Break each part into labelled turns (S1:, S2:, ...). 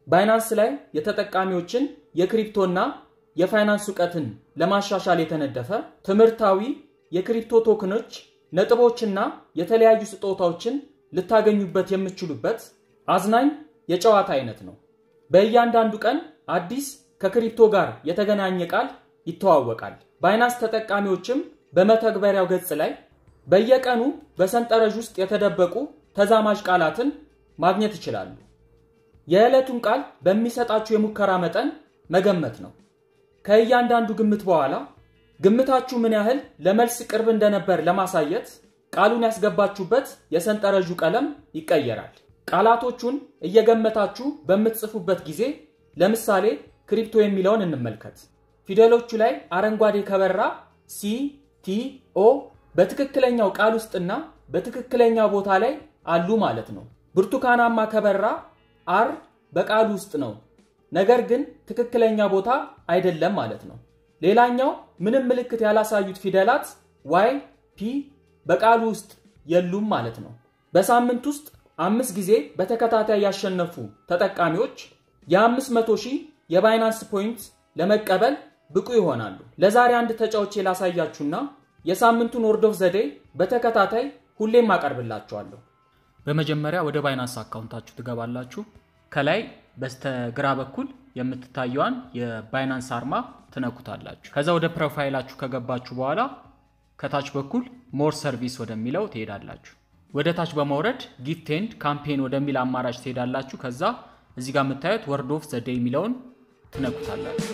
S1: ባይናንስ ላይ የተጠቃሚዎችን የክሪፕቶና የፋይናንስ እውቀትን ለማሻሻል የተነደፈ ትምህርታዊ የክሪፕቶ ቶክኖች ነጥቦችና የተለያዩ ስጦታዎችን ልታገኙበት የምትችሉበት አዝናኝ የጨዋታ አይነት ነው። በእያንዳንዱ ቀን አዲስ ከክሪፕቶ ጋር የተገናኘ ቃል ይተዋወቃል። ባይናንስ ተጠቃሚዎችም በመተግበሪያው ገጽ ላይ በየቀኑ በሰንጠረዥ ውስጥ የተደበቁ ተዛማጅ ቃላትን ማግኘት ይችላሉ። የዕለቱን ቃል በሚሰጣችሁ የሙከራ መጠን መገመት ነው። ከእያንዳንዱ ግምት በኋላ ግምታችሁ ምን ያህል ለመልስ ቅርብ እንደነበር ለማሳየት ቃሉን ያስገባችሁበት የሰንጠረዡ ቀለም ይቀየራል። ቃላቶቹን እየገመታችሁ በምትጽፉበት ጊዜ ለምሳሌ ክሪፕቶ የሚለውን እንመልከት። ፊደሎቹ ላይ አረንጓዴ ከበራ ሲ ቲ ኦ በትክክለኛው ቃል ውስጥና በትክክለኛ ቦታ ላይ አሉ ማለት ነው። ብርቱካናማ ከበራ አር በቃሉ ውስጥ ነው፣ ነገር ግን ትክክለኛ ቦታ አይደለም ማለት ነው። ሌላኛው ምንም ምልክት ያላሳዩት ፊደላት ዋይ ፒ በቃሉ ውስጥ የሉም ማለት ነው። በሳምንት ውስጥ አምስት ጊዜ በተከታታይ ያሸነፉ ተጠቃሚዎች የ500 ሺህ የባይናንስ ፖይንት ለመቀበል ብቁ ይሆናሉ። ለዛሬ አንድ ተጫውቼ ላሳያችሁና የሳምንቱን ወርድ ኦፍ ዘዴ በተከታታይ ሁሌም አቀርብላችኋለሁ።
S2: በመጀመሪያ ወደ ባይናንስ አካውንታችሁ ትገባላችሁ። ከላይ በስተግራ በኩል የምትታየዋን የባይናንስ አርማ ትነኩታላችሁ። ከዛ ወደ ፕሮፋይላችሁ ከገባችሁ በኋላ ከታች በኩል ሞር ሰርቪስ ወደሚለው ትሄዳላችሁ። ወደ ታች በመውረድ ጊፍት ኤንድ ካምፔን ወደሚል አማራጭ ትሄዳላችሁ። ከዛ እዚህ ጋር የምታዩት ወርድ ኦፍ ዘ ዴይ የሚለውን ትነኩታላችሁ።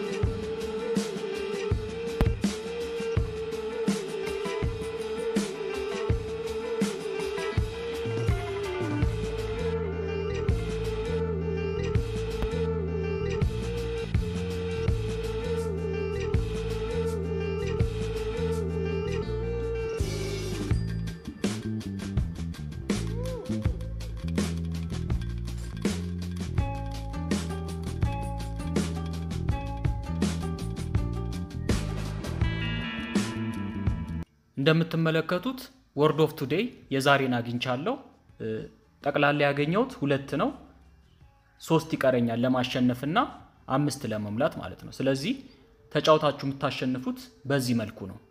S2: እንደምትመለከቱት ወርድ ኦፍ ቱዴይ የዛሬን አግኝቻለሁ። ጠቅላላ ያገኘሁት ሁለት ነው። ሶስት ይቀረኛል ለማሸነፍና አምስት ለመሙላት ማለት ነው። ስለዚህ ተጫውታችሁ የምታሸንፉት በዚህ መልኩ ነው።